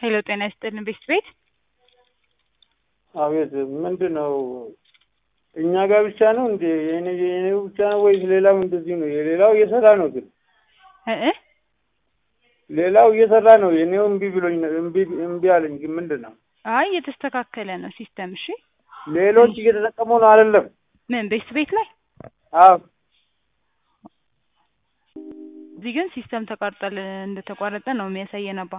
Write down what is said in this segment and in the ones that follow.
ሄሎ ጤና ይስጥልን ቤስት ቤት አቤት ምንድን ነው? እኛ ጋር ብቻ ነው እንዴ? የኔ የኔው ብቻ ነው ወይስ ሌላው እንደዚህ ነው? የሌላው እየሰራ ነው ግን እ እ ሌላው እየሰራ ነው። የኔው እምቢ ብሎኝ ነው እምቢ እምቢ አለኝ። ግን ምንድን ነው? አይ እየተስተካከለ ነው ሲስተም። እሺ ሌሎች እየተጠቀሙ ነው አይደለም? ምን ቤስት ቤት ላይ አዎ እዚህ ግን ሲስተም ተቋርጧል እንደተቋረጠ ነው የሚያሳየን። አባ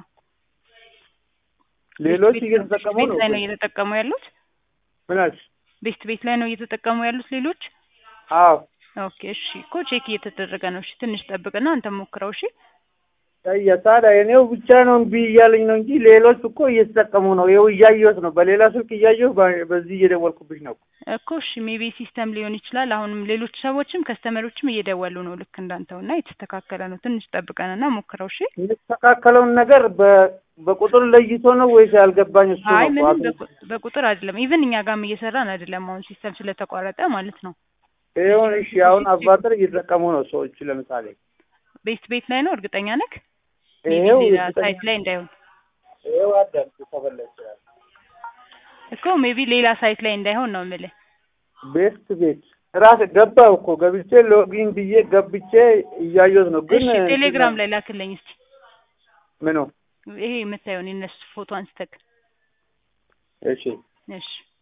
ሌሎች ቤት እየተጠቀሙ ቤት ነው። ላይ ነው እየተጠቀሙ ያሉት። ምናች ቤስት ቤት ላይ ነው እየተጠቀሙ ያሉት ሌሎች። አዎ ኦኬ እሺ እኮ ቼክ እየተደረገ ነው። እሺ ትንሽ ጠብቅና አንተ ሞክረው። እሺ ታዲያ ታዲያ የኔው ብቻ ነው እምቢ እያለኝ ነው እንጂ ሌሎች እኮ እየተጠቀሙ ነው። ይኸው እያየሁት ነው። በሌላ ስልክ እያየሁ በ- በዚህ እየደወልኩብሽ ነው። እኮ እሺ ሜቢ ሲስተም ሊሆን ይችላል። አሁንም ሌሎች ሰዎችም ከስተመሮችም እየደወሉ ነው ልክ እንዳንተው እና የተስተካከለ ነው። ትንሽ ጠብቀንና ሞክረው። እሺ የተስተካከለውን ነገር በ- በቁጥር ለይቶ ነው ወይስ ያልገባኝ እሱ አይ ነው? ምንም አቶ- በቁ- በቁጥር አይደለም። ኢቭን እኛ ጋርም እየሰራን አይደለም። አሁን ሲስተም ስለተቋረጠ ማለት ነው። ይሁን እሺ። አሁን አባጥር እየተጠቀሙ ነው ሰዎች። ለምሳሌ ቤስት ቤት ላይ ነው እርግጠኛ ነክ ይሄው ሌላ እርግጠኛ- ሳይት ላይ እንዳይሆን ይሄው አዳምጡ ከፈለግሽ ይችላል። እኮ ሜቢ ሌላ ሳይት ላይ እንዳይሆን ነው የምልህ። ቤስት ቤት ራስ ገባው እኮ ገብቼ ሎጊን ብዬ ገብቼ እያየሁት ነው። ግን እሺ ቴሌግራም ላይ ላክልኝ እስቲ ምኑ ይሄ የምታየውን የነሱ ፎቶ አንስተክ እሺ እሺ